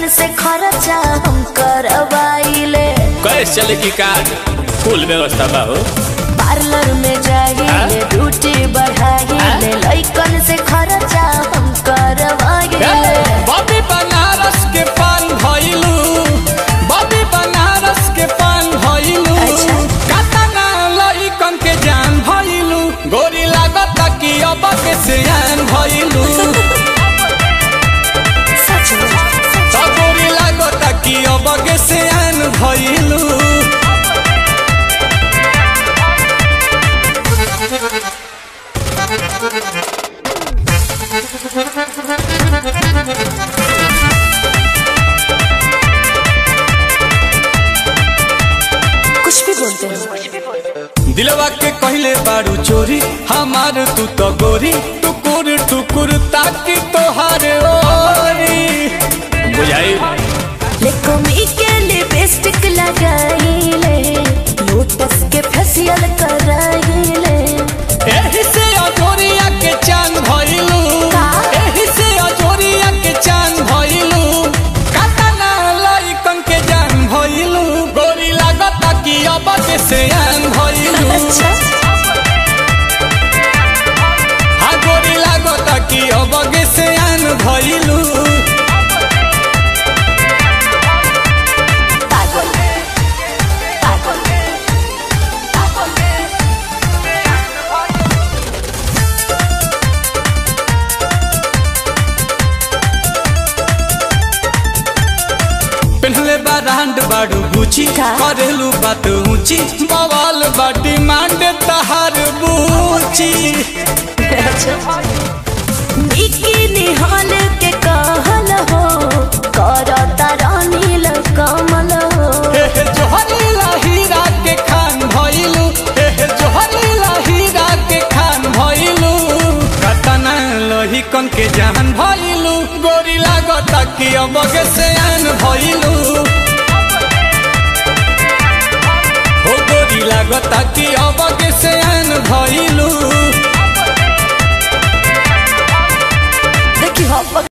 लइकन से खर्चा हम करवाइले कैसे चले की कार्ड फुल व्यवस्था बा हो पार्लर में जाइले ब्यूटी बढ़ाइले लइकन से खर्चा हम करवाइले बॉबी बनारस के पान भइलू बॉबी बनारस के पान भइलू अच्छा। कातना लइकन के जान भइलू गोरी लागत कि अब के सियान भइलू सच में त गोरी लागत कि अब के सियान भइलू कुछ भी बोलते हो दिलवा के कहले बारू चोरी हमार तू तो गोरी टुकुर टुकुर ताकि तोहार ओरी बुझाई लेकोमी के लिपस्टिक लगाइले लोटस के फेशियल कराइले एही से अजोरिया के चांद भइलू का? एही से अजोरिया के चांद भइलू कातना लइकन के जान भइलू गोरी लागता कि अब के सियान भइलू अच्छा हा गोरी लागता कि अब के सियान भइलू पागल पागल पहले बारांड बाड़ू गुची का? करेलू बात ऊंची बवाल बाटी मांड तहार बूची बिकिनी हॉल के कहल हो करता रानील कमल हो हे हे जोहरी हीरा के खान भइलू हे हे जोहरी हीरा के खान भइलू कतना लोही कन के जान भइलू गोरी लागता कि अब के सयान भइलू हो गोरी लागता कि अब के सयान भइलू देखी हो